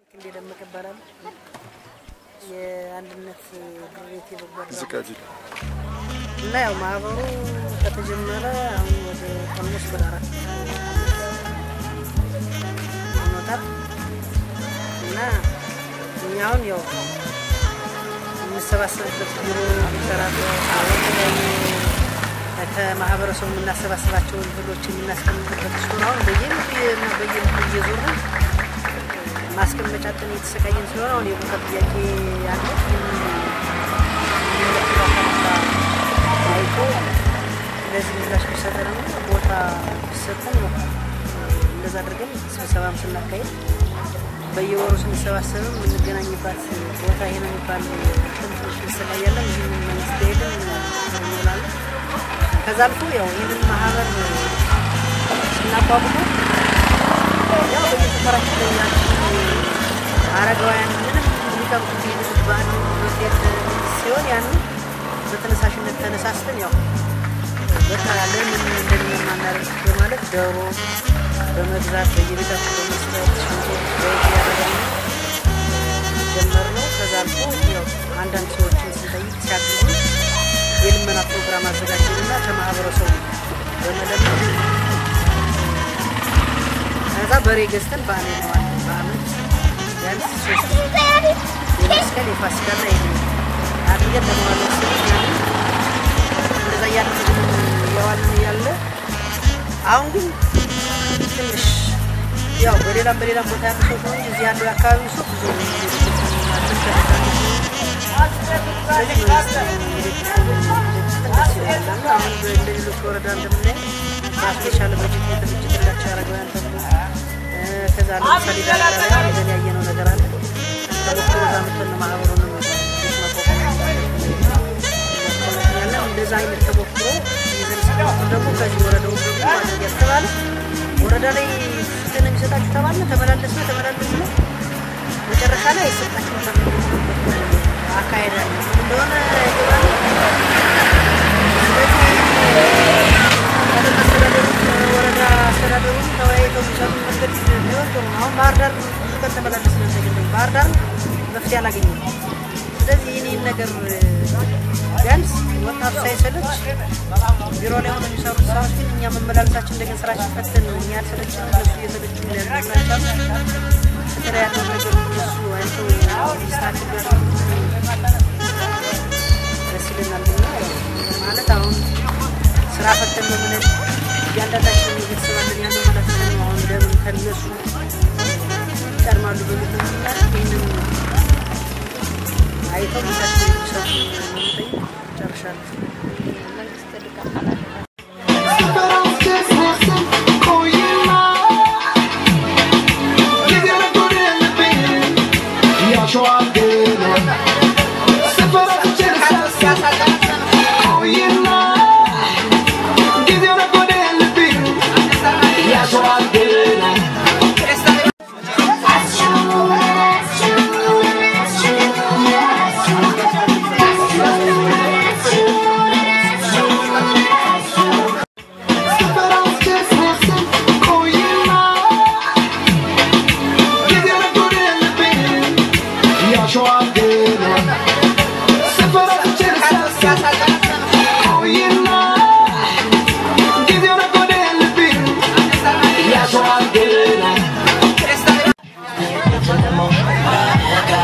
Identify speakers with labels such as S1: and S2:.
S1: እንዴ ደመቀ ይባላል። የአንድነት ድርቤት የበጎ አድራጎት
S2: ዝቃጅ
S1: እና ያው ማህበሩ ከተጀመረ አሁን ወደ ኦልሞስት ወደ አራት ሆኖታል እና እኛ አሁን ያው የምንሰባሰብበት ቢሮ የሚሰራበት ከማህበረሰቡ የምናሰባስባቸውን እህሎች የምናስቀምጥበት ሲሆን አሁን በየምቱ በየምቱ እየዞሩ ማስቀመጫ ጥን የተሰቃየን ስለሆነ አሁን የቦታ ጥያቄ ያለ አይቶ ለዚህ ምላሽ ቢሰጠን ነው ቦታ ቢሰጠን ነው። እንደዛ አድርገን ስብሰባም ስናካሄድ በየወሩ ስንሰባሰብም የምንገናኝባት ቦታ ይሄ ነው የሚባል ትንሽ እንሰቃያለን። ይህን መንግስት ሄደን እንውላለን። ከዛ አልፎ ያው ይህንን ማህበር ስናቋቁመው ያው በየሰፈራችን ላይ ያሉ አረጋውያን ምንም የሚቀምጡት የምግብ ባህል ሆቴል ሲሆን ያንን በተነሳሽነት ተነሳስተን ያው በቃ ለምን እንደምን ማናደርግ በማለት ዶሮ በመግዛት በየቤታችን በመስጠት ሽንኩርት ዘይት እያደረግን ጀመርነው። ከዛ አልፎ ያው አንዳንድ ሰዎችን ስንጠይቅ ሲያግዙ የልመና ፕሮግራም አዘጋጀንና ከማህበረሰቡ በመለመን ከዛ በሬ ገዝተን በዓል ነዋል በአመት ቢያንስ ሶስት የመስቀል የፋሲካና ይሄ አድርገን ለመዋለ እንደዛ እያደረግን የዋልን እያለ አሁን ግን ትንሽ ያው በሌላም በሌላም ቦታ ያሉ ሰው ነው እዚህ ያለው የአካባቢ ሰው ብዙ አሁን እንደ ሌሎች ወረዳ እንደምናይ ራሱ የቻለ በጀት የተበጀተላቸው አረጋውያን ተብሎ ከዛ ለምሳሌ ዳራ ይዘን ያየነው ነገር አለ። ተበክሮ እዛ መጥተን ማህበሩን ማቋቋም እንደዛ አይነት ተሞክሮ ይዘን ስንሞክር ደግሞ ከዚህ ወረዳው ደግሞ ማድረግ ያስተባለ ወረዳ ላይ ፍትህ ነው የሚሰጣችሁ ተባለ። ተመላለስ ነው ተመላለስ ነው መጨረሻ ላይ አይሰጣችሁ አካሄድ አለ እንደሆነ ይገባል። ስለዚህ አስተዳደሩ ወረዳ አስተዳደሩ ተወያይተው የሚሰሩ መንገድ ቢሆን ጥሩ ነው። አሁን ባህር ዳር ብዙ ቀን ተመላለስ ነው ተገኘ ባህር ዳር መፍትሄ አላገኘም። ስለዚህ ይህን ነገር ቢያንስ ወጣቱ ሳይሰለች ቢሮ ላይ ሆነ የሚሰሩት ስራዎች ግን እኛ መመላለሳችን እንደገና ስራችን ፈተን እኛ ያልሰለችን እነሱ እየሰለቹ ያደርግናቻሉ በተለይ ያለው ነገር እነሱ አይተው ሚስታችን ደስ ይለናል። እና ማለት አሁን ስራ ፈተን ነው ብለን እያንዳንዳችን ቤተሰባለን ያለው ማለት ነው። አሁን ለምን ከነሱ ይቀድማሉ በሚል ይህንን አይተው ሚሳቸው የሚሰጡ መጠይቅ ጨርሻለሁ። መንግስት ድጋፍ አላደረገም።
S3: Yeah.